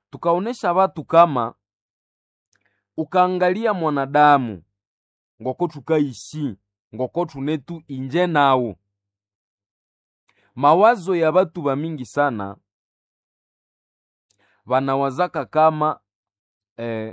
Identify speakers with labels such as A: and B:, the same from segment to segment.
A: tukaonesha watu kama ukaangalia mwanadamu ngoko tukaishi ngoko tunetu inje nawo mawazo ya batu bamingi sana banawazaka kama eh,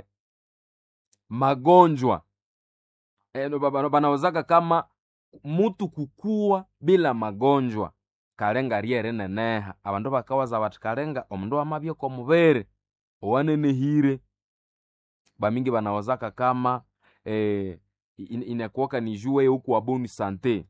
A: magonjwa eh, no, baba- banawazaka kama mutu kukua bila magonjwa kalenga lyere neneha abandu bakawaza bati kalenga omundu wamabya oko mubere owanenehire bamingi banawazaka kama eh, in- inakuwaka ni jue huku boni sante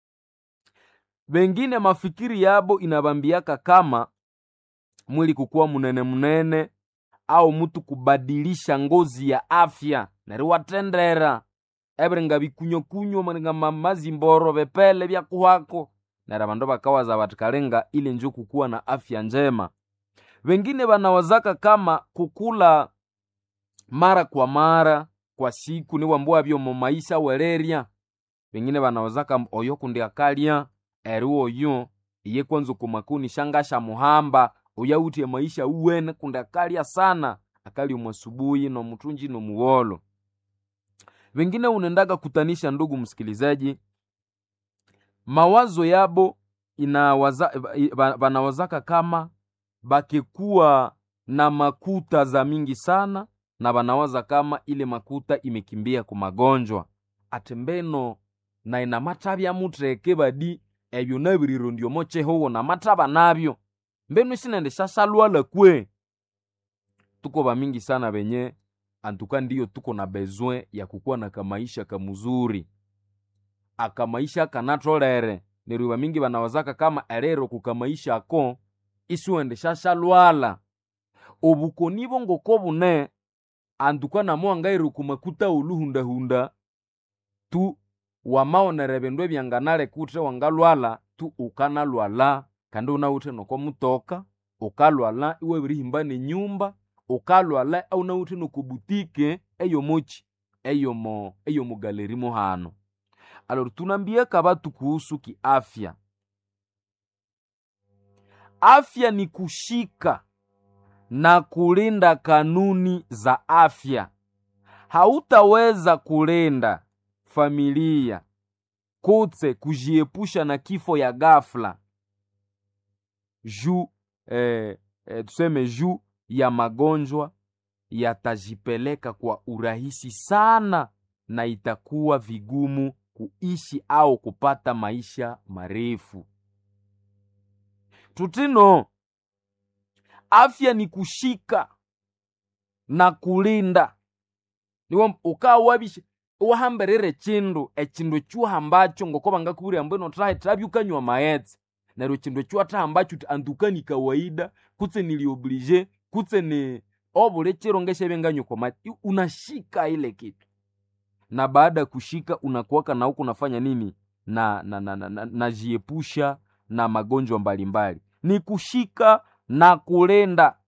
A: bengine mafikiri yabo inabambiaka kama mwili kukuwa munene munene au mutu kubadilisha ngozi ya afya neriwatendera ebiringa bikunyokunyo maringa ma- mazimboro bepele byakuhako nera bandu bakawaza bati kalenga ile njo kukuwa na afya njema wengine banawazaka kama kukula mara kwa mara kwa siku niwambua byo maisha welerya wengine banawazaka oyo kundi akalya eri oyo iye kwanza kumakuni shangasha muhamba uyautie maisha uwene kundi akalya sana akalya mwasubuhi nomutunji nomuwolo wengine unendaga kutanisha ndugu msikilizaji mawazo yabo inawaza, ba- banawazaka kama bakikuwa na makuta za mingi sana na banawaza kama ile makuta imekimbia ku magonjwa ati mbeno na ina matabya mutreke badi ebyo nabiriro ndiomo chehowo na mataba nabyo mbenu sinende shasalwala kwe tuko bamingi sana benye antuka ndiyo tuko na bezwen ya kukuwa na kamaisha kamuzuri akamaisha kanatolere neryo bamingi banawazaka kama erero kukamaisha ako isuwende shashalwala obukoni bongoko bune antuka namo angaire kumakuta uluhundahunda tu wamaonere bindu ebyanganale kutre wangalwala tu ukanalwala kandi unawuthe nokomutoka ukalwala iwabirihimba nenyumba ukalwala aunawuthe nokobutike eyomochi eyomo eyomugaleri muhano alor tunambiaka batu kuhusu kiafya afya ni kushika na kulinda kanuni za afya hautaweza kulinda familia kutse kujiepusha na kifo ya ghafla juu eh, eh, tuseme juu ya magonjwa yatajipeleka kwa urahisi sana na itakuwa vigumu kuishi au kupata maisha marefu tutino afya ni kushika na kulinda niwo ukawabisha uwahamberere chindu echindu chuhambacho ngoko bangakubwira mbu ino trahe trabyukanywa maetse neryo chindu chuatahambacho ti antuka ni kawaida kutse nilioblige kutse ni obule chiro ngeshebenganywa kwa mati unashika ile kitu na baada ya kushika unakuwaka na huku unafanya nini na na na, na, na, najiepusha na magonjwa mbalimbali ni kushika na kulenda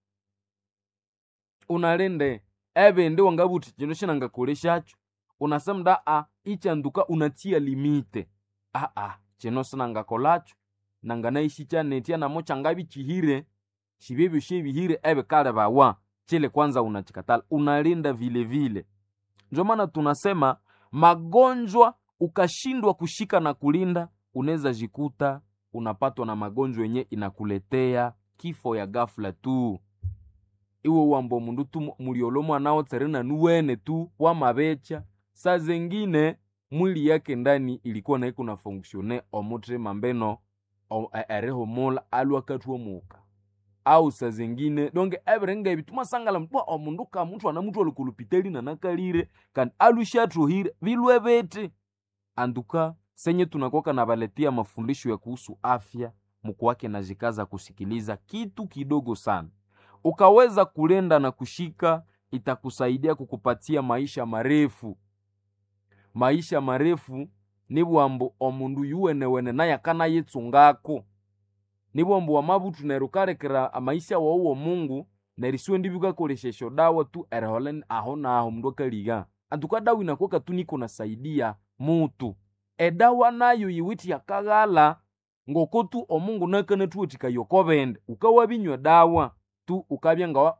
A: unalende ebe ndi wangabuti chino shinangakoleshacho unasema da a ichanduka unatia limite a a chino sinangakolacho nanganaishi chanetia namo changabi chihire shibibyo shebihire ebe kale bawa chile kwanza unachikatala unalinda vile vile ndio maana tunasema magonjwa ukashindwa kushika na kulinda unaweza jikuta unapatwa na magonjwa yenye inakuletea kifo ya ghafla tu iwe wambo mundu tu muliolo mwanao tserena nuwene tu wamabecha saa zengine mwili yake ndani ilikuwa naiko na fonksione omutrema mbeno o- e- erihumula alwakatwa muka au saa zengine donge ebirenga ebi tumasangala mtwa omundu ka muthu ana muthu olikulupiteli nanakalire kandi alushatruhire bilwe beti anduka senye tunakoka na baletia mafundisho ya kuhusu afya mkuwake na jikaza kusikiliza kitu kidogo sana ukaweza kulenda na kushika itakusaidia kukupatia maisha marefu maisha marefu ni bwambu omundu yuwenewene naye akanayitsungako ni bwambu wamabutu neryo ukalekera amaisha wawuwo mungu neryo isiwe ndi bikakoleshesha dawa tu erihola aho naho mundu akaliga antuka dawa inakuwaka tu niko nasaidia mutu edawa nayo yiwiti yakaghala ngoko tu omungu nakanathuwathikaya okobende ukawabinywa dawa tu ukabya nga wa-